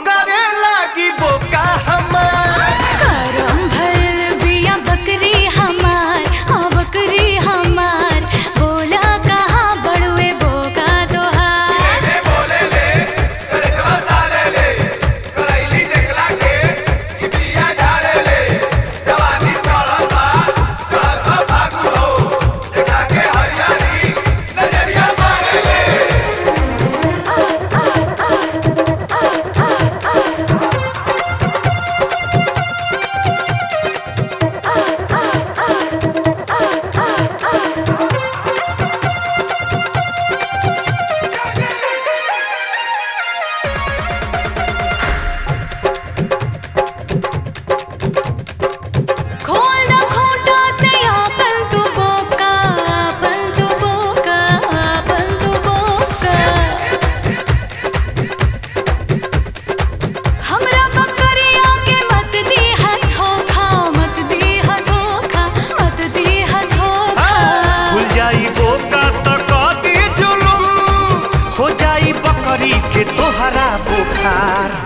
करे लागी बोका हमार करम भइल बिया बकरी हमार हाँ बकरी हमार बोला कहाँ बड़ुए बोका तोहार खोल ना खोटा से आपन तू बोका आपन तू बोका आपन तू बोका हमरा बकरिया के मत दी है धोखा मत दी है धोखा मत दी है धोखा खुल जाई बोका तो कदी जुलुम हो जाई बकरी के तोहरा बुखार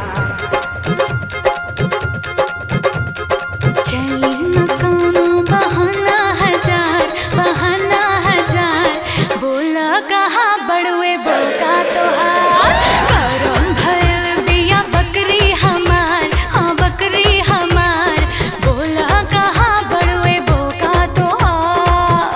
चली न कोनो बहाना हजार बहाना हजार बोला कहाँ बड़ुए बोका तोहार करम भइल बिया बकरी हमार हाँ बकरी हमार बोला कहाँ बड़ुए बोका तोहार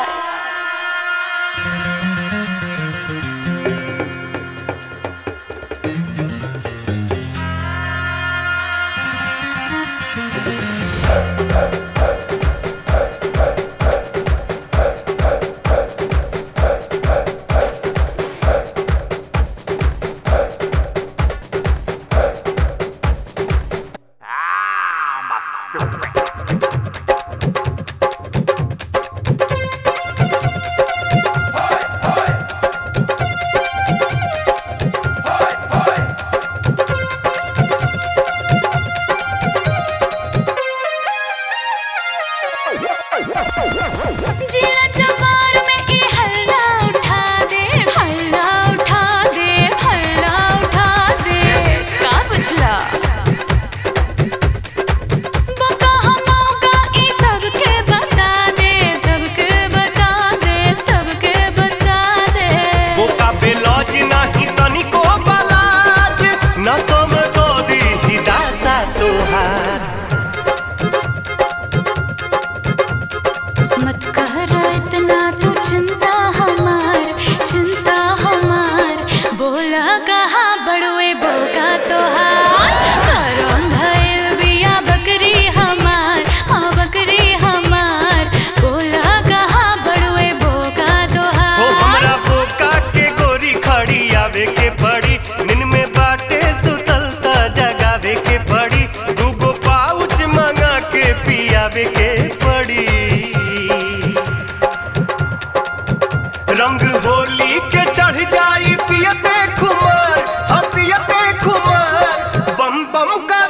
जिला जवार में ई हल्ला उठा दे हल्ला उठा दे हल्ला उठा दे का बुझला बका हमका ई सबके बता दे सबके बता दे सबके बता दे बोका बेलौज नाही तनिको बलाज न समझो दी हिदासा तोहार मत कर इतना तू चिंता हमार चिंता हमार बोला कहाँ बड़ुए बोका तोहार करम भइल बिया बकरी हमार हाँ बकरी हमार बोला कहाँ बड़ुए बोका हो तोहार हमरा बोका के गोरी खड़ी आवे के पड़ी नींद में बाटे सुतल त जगावे के पड़ी दूगो पाउच मंगा के पियावे के पड़ी रंग होली के चढ़ जाई पियते खुमार हम पियते खुमार बम बम का